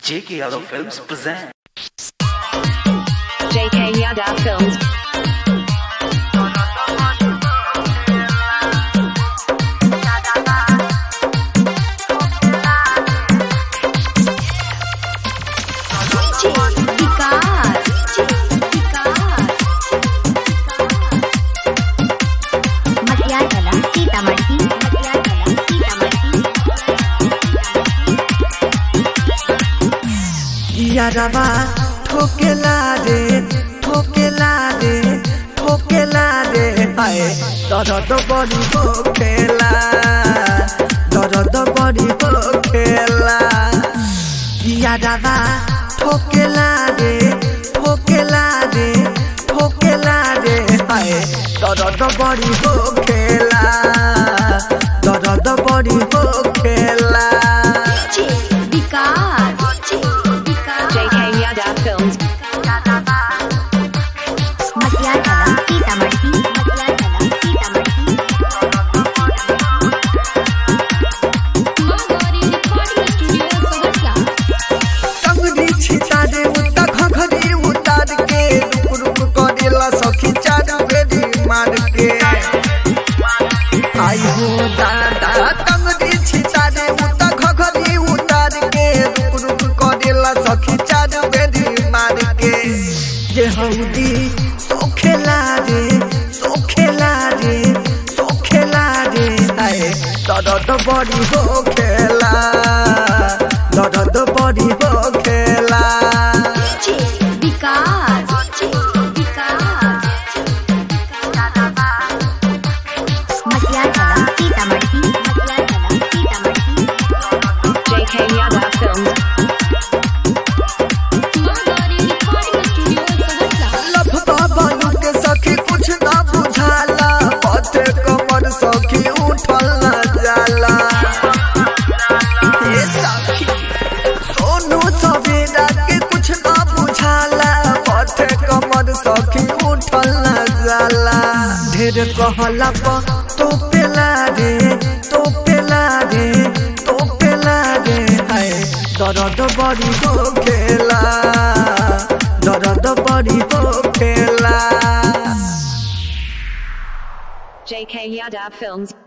J.K. Yadav Films present. JK Yadav Films. DJ Vikas. Matiagala Sitamarhi Matiagala Sitamarhi यारवा ठोकेला रे ठोकेला रे ठोकेला रे हाय दर्द बड़ी होखेला दर्द बड़ी होखेला यारवा ठोकेला रे ठोकेला रे ठोकेला रे हाय दर्द बड़ी होखेला दर्द बड़ी होखेला DJ विकास JK Yadav Films. Matiagala Sitamarhi Matiagala Sitamarhi टंगरी छिता दे उता घघरी उतार के रुक रुक करेला सखी चार बेरी मार के आई हो दादा टंगरी छिता दे उता घघरी उतार के रुक रुक करेला सखी चार बेरी मार के जे हौदी सोखेला रे सोखेला रे सोखेला रे आए दर्द बड़ी हो खेला दर्द बड़ी हो खेला DJ विकास Matiagala Sitamarhi Matiagala Sitamarhi JK Yadav Films. लफता बालू के सखी कुछ ना बुझाला पथे कमर सखी उठल ना जाला ये सखी सोनू सवेरा के कुछ ना बुझाला पथे कमर सखी उठल ना जाला ढेर कहला प तो पेला रे तो पेला रे तो पेला रे हाय दर्द बड़ी हो खेला दर्द बड़ी हो खेला JK Yadav Films.